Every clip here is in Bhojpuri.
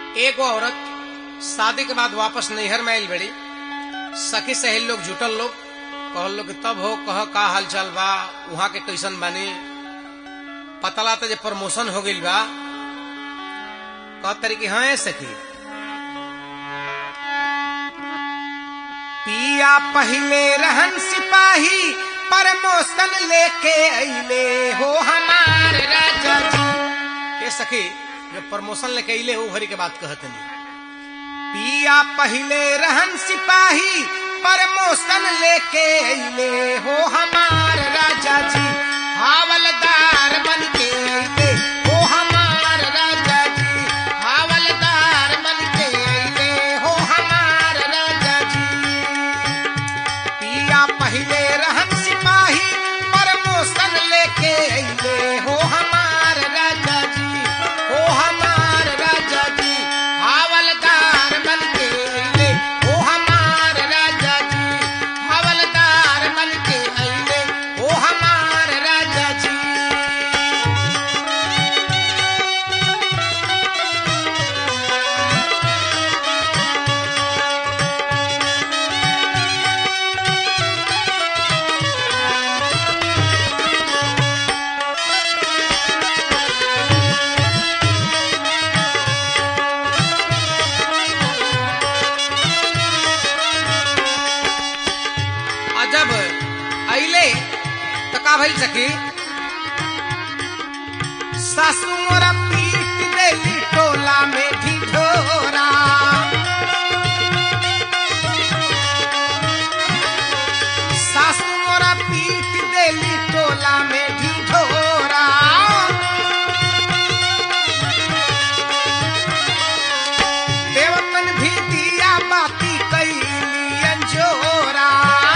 एगो औरत शादी के बाद वापस नैहर में आयल बड़ी सखी सहेल लोग जुटल लोग कहल लोग कि तब हो कह का हाल चाल बा वहां के कैसन बानी पतला तो जे प्रमोशन हो गइल बा कह तरी कि हाँ सखी पिया पहले रहन सिपाही प्रमोशन लेके अइले हो हमार राजा जी ये सखी जो प्रमोशन लेके अइले हो हरी के बात कहते नहीं पिया पहले रहन सिपाही प्रमोशन लेके अइले हो हमार राजा जी हावलदार बन के अइले हो हमार राजा जी हावलदार बन के अइले हो हमार राजा जी पिया पहले रहन सिपाही प्रमोशन लेके अइले हो हमार राजा जी हो हमार राजा जी हावलदार बन के अइले हो हमार राजा जी हावलदार बन के अइले हो हमार राजा जी और जब अइले तो का भइल सखी सासू मोरा पीट देली टोला में ढिढोरा सासू मोरा पीट देली टोला में ढिढोरा देवतन भी दिया बाती कैली अंजोरा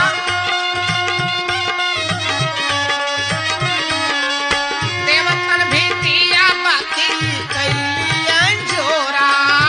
देवतन भी दिया बाती कैली अंजोरा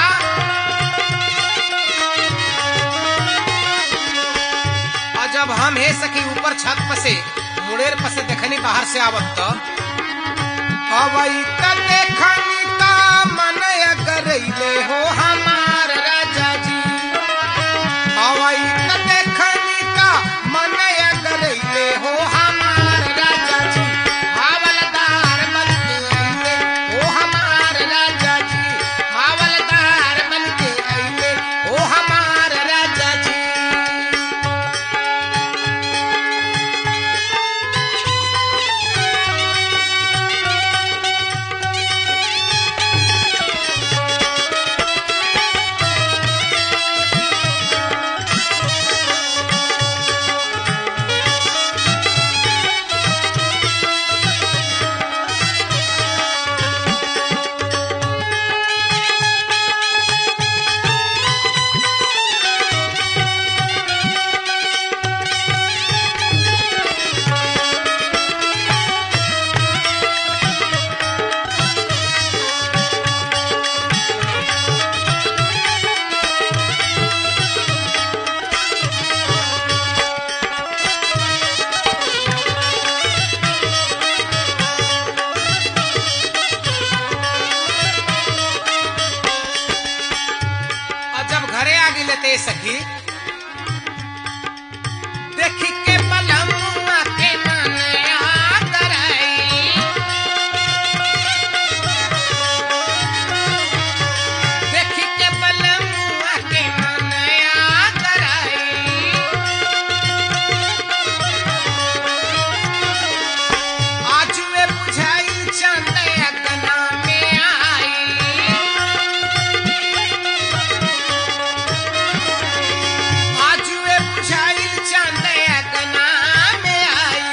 और जब हम हे सकी ऊपर छत पर से मुड़ेर पर से देखनी बाहर से आवत तो अवई त देखनी का मन अगरैले हो हमार राजा जी अवई त देखनी का मन अगरैले हो हमार राजा जी हावलदार बन के अइले हो हमार राजा जी हावलदार बन के अइले हो हमार राजा जी और जब घरे आ गई लेते सखी देखी के बलमुआ के ननया कराई देखी के बलमुआ के ननया कराई आज वे बुझाई चंद अगना में आई आज वे बुझाइल चांद अगना में आई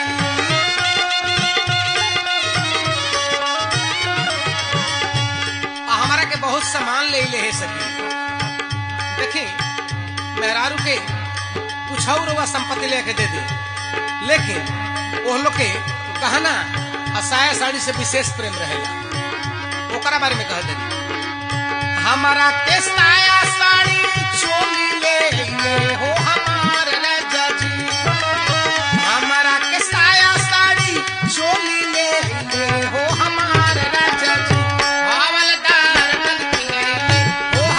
आ हमारा के बहुत सामान ले ले है सकी देखी मेहरारू के कुछ और हुआ संपत्ति लेके दे दे लेकिन वो लोग के गहना असाया साड़ी से विशेष प्रेम रहेगा ओकरा बारे में कह दे हमारा के साया साड़ी चोली ले ले हो हमार राजा जी हमारा के साया साड़ी चोली ले ले हो हमार राजा जी हवलदार बन के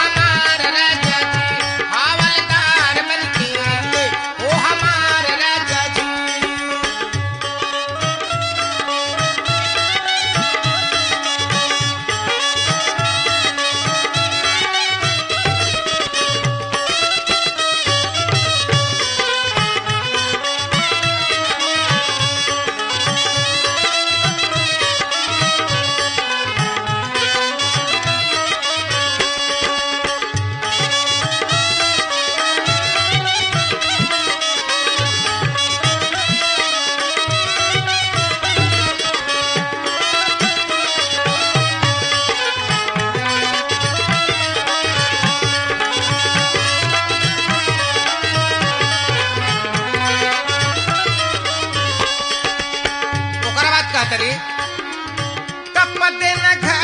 न घर